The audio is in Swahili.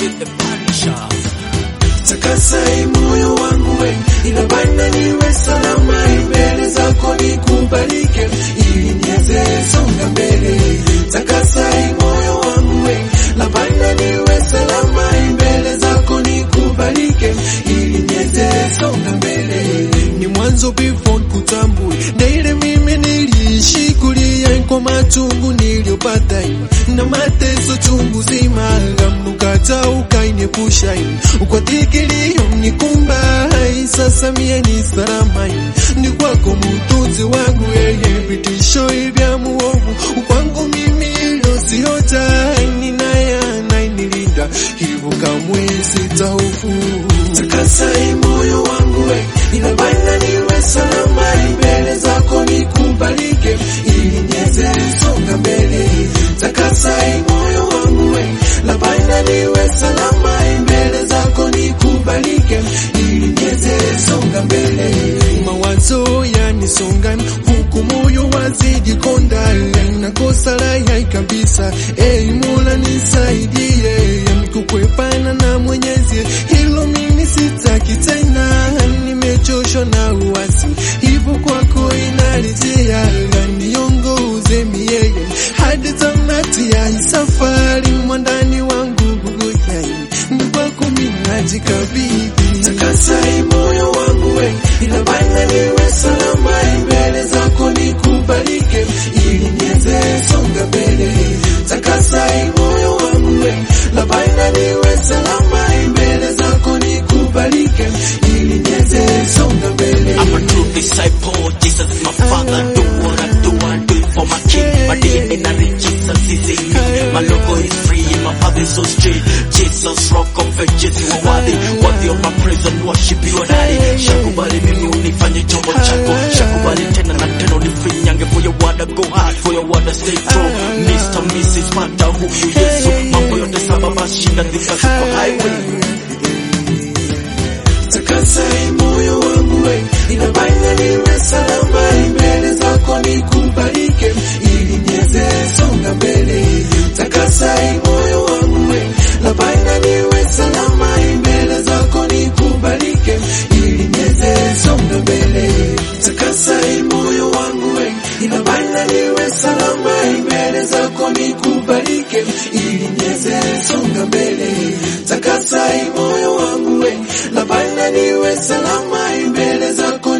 with the punisher. takasai moyo wangu we inabana niwe salama mbele zako nikubalike ili niweze songa mbele takasai moyo wangu we labana niwe salama mbele zako nikubalike ili niweze songa mbele ni mwanzo before kutambue na ile mimi niliishi kulia kwa machungu niliyopata na mateso chungu zima mnukata ukainepusha kwa dhikilio nikumba sasa mie ni salama ni kwako mutunzi wangu yeye vitisho vya muovu kwangu mimi ilo siota ninaya nainilinda hivyo kamwe sitahofu takasai moyo wangu we inabana niwe salama mbele zako nikubalike ili niweze songa mbele takasai moyo wangu we labana niwe salama mbele zako nikubalike ili niweze songa mbele mawazo yanisonga huku moyo wazidi konda na kosa la kabisa ei mola nisaidie kukwepana na mwenyezi hilo mimi sitaki tena nimechoshwa na uasi hivyo kwako inarejea niongoze mieye hadi tamati ya hii safari mwandani wangu guguyai ni kwako minajikabidhi takasai moyo wangu we inabana niwe salama mbele zako nikubalike ili niweze songa mbele takasai moyo wangu we labana niwe salama mbele zako nikubalike ili niweze songa mbele I'm a true disciple, Jesus is my father. Do what I do, I do it for my king. My DNA not in Jesus is in me. My logo is free, my path is so straight. Jesus rock of ages, you are worthy. Worthy of my praise and worship your daddy. Shakubali mimi unifanye chombo chako. Shakubali tena na tena unifinyange for your word I go hard, for your word I stay true. Mr. Mrs. Pata huyu Yesu. Mambo yote saba basi shinda thika super highway. takasai moyo wangu we inabana niwe salama mbele zako nikubalike ili niweze songa mbele takasai moyo wangu we labana niwe salama mbele zako nikubalike ili niweze songa mbele takasai moyo wangu we inabana niwe salama mbele zako nikubalike ili niweze songa mbele takasai moyo wangu we labana niwe salama mbele zako